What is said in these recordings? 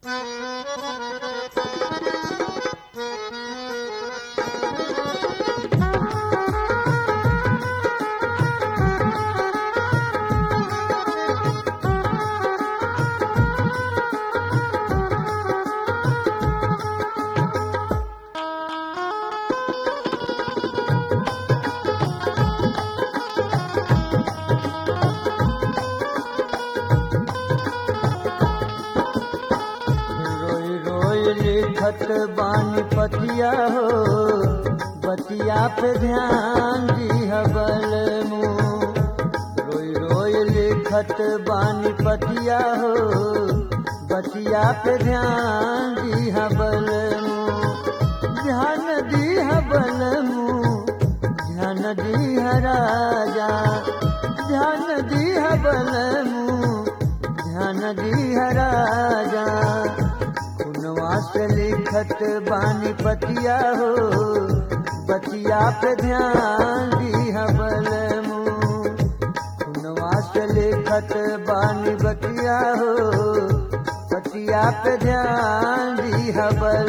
रोई रोई लिखत बानी पतिया हो बतिया पे ध्यान दिहबल मुँह रोई रोई लिखत बानी पतिया हो बतिया पे ध्यान दिहबल मुँह ध्यान दिहबल मुँह ध्यान दिह राजा ध्यान दिहबल मुँह ध्यान दिह राजा खुनवा से लिखत बानी पतिया हो बतिया पे ध्यान दिह बल खुनवा से लिखत बानी बतिया हो बतिया पे ध्यान दिह बल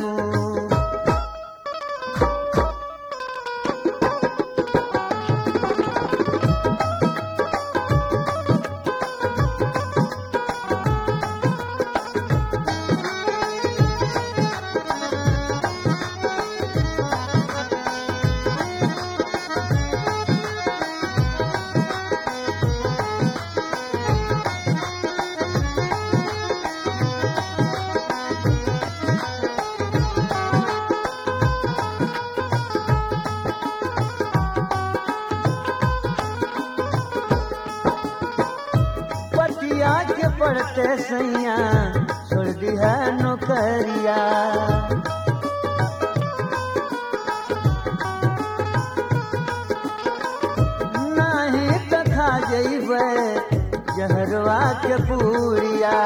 पतिया के पड़ते सैया छोड़ दिया नौकरिया नहीं तो खा जैबे जहरवा के पूरिया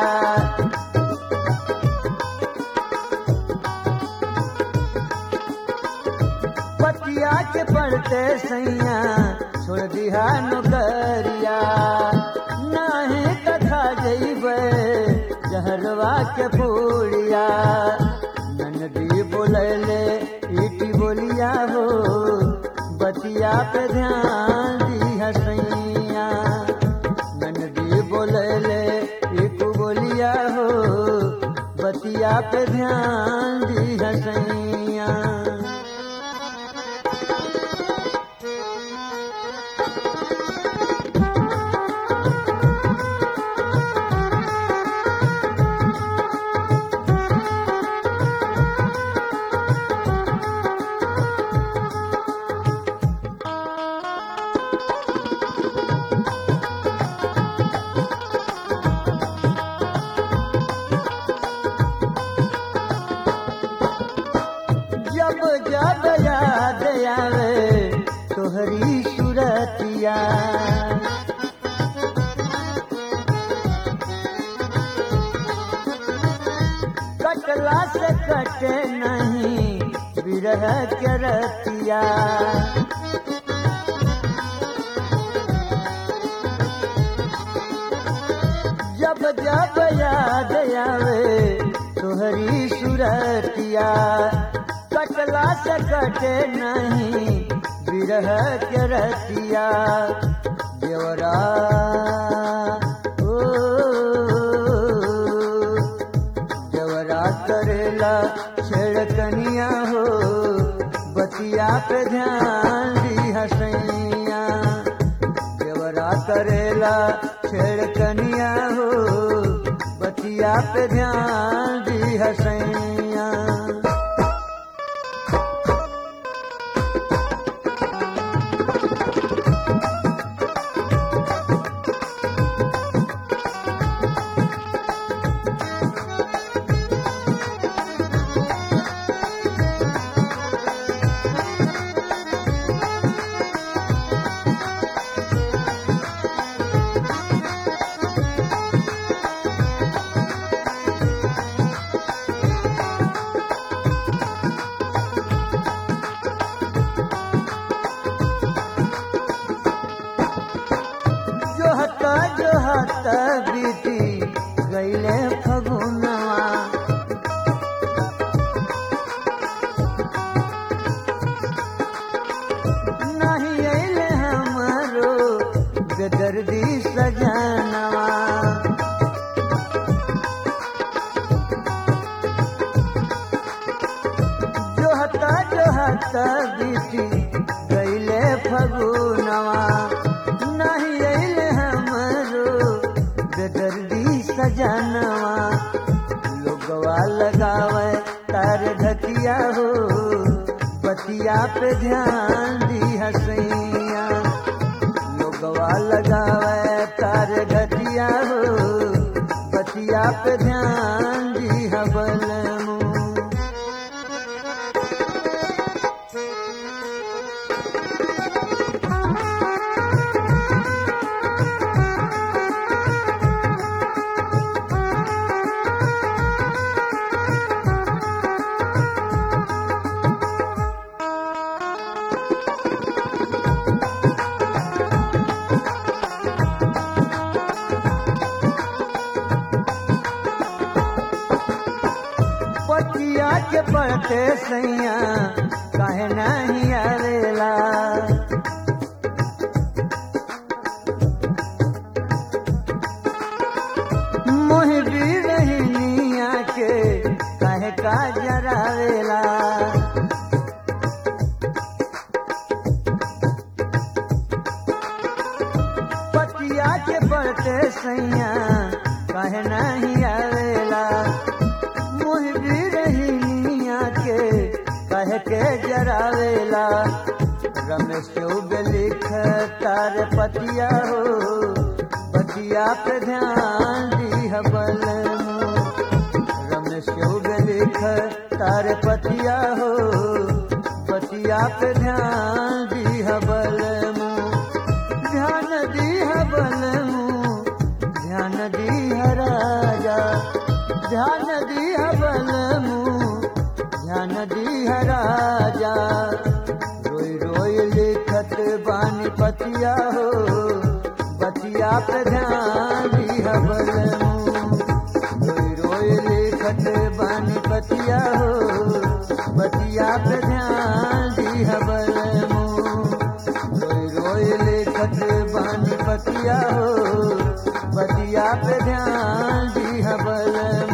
पतिया के पड़ते सैया छोड़ दिया नौकरिया नहीं कथा जैबे जहरवा के पूरिया ननदी बोलैले ईटी बोलिया हो बतिया पे ध्यान दिया सैया ननदी बोलैले ईटू बोलिया हो बतिया पे ध्यान दिया सैया जब जब याद आवे तोहरी सूरतिया कटला से कटे नहीं विरह के रतिया जब जब याद आवे तोहरी सूरतिया कटला से कटे नहीं विरह के रतिया देवरा ओ देवरा करेला छेड़कनिया हो बतिया पे ध्यान दी हसैया देवरा करेला छेड़कनिया हो बतिया पे ध्यान दी हसैया जोहत जोहत बीती गईले फगुनवा त बीती गईले फगुनवा नहीं अइले हमरो बेदर्दी सजनवा लोगवा लगावे तार घटिया हो बतिया पे ध्यान दी हसैया लोगवा लगावे तार घटिया हो बतिया पे ध्यान दी हबल पतिया के पड़ते सैया काहे नहीं आवेला मोह भी रहनिया के काहे का जरावेला पतिया के पड़ते सैया काहे नहीं आवेला मुह भी रही मिया के कह के जरावेला रमेश चौब लिख तार पतिया हो पतिया पे ध्यान दी हबल रमेश चौब लिख तार पतिया हो पतिया पे ध्यान दी हबल ध्यान दी हबल ध्यान दी राजा ध्यान दी हबल ध्यान दी राजा रोई रोई लिखत बानी पतिया हो बतिया पे ध्यान दी हबल रोई रोई लिखत बानी पतिया हो बतिया पे ध्यान दी हबल रोई रोई लिखत बानी पतिया हो बतिया पे ध्यान दी हबल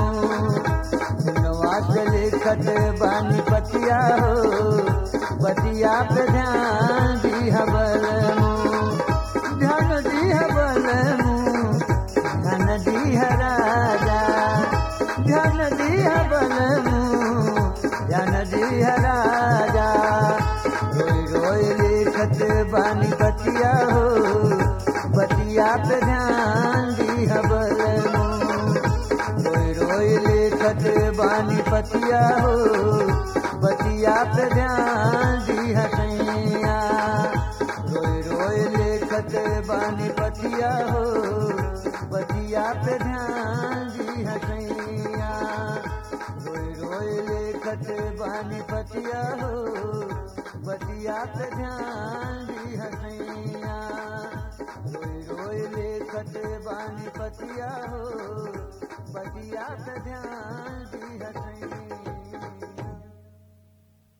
नवाज लिखत बानी पतिया हो बतिया पे ध्यान दी हबल ध्यान दी हबल ध्यान दी राजा ध्यान दी हबल ध्यान दी राजा रोई रोई लिखत बानी बतिया हो बतिया पे ध्यान दी हबल रोई रोई लिखत बानी पतिया हो बतिया पे ध्यान दी हसैया रोई रोई लिखत बानी पतिया हो बतिया पे ध्यान दी हसैया रोई रोई लिखत बानी पतिया हो बतिया पे ध्यान दी हसैया रोई रोई लिखत बानी पतिया हो बतिया पे ध्यान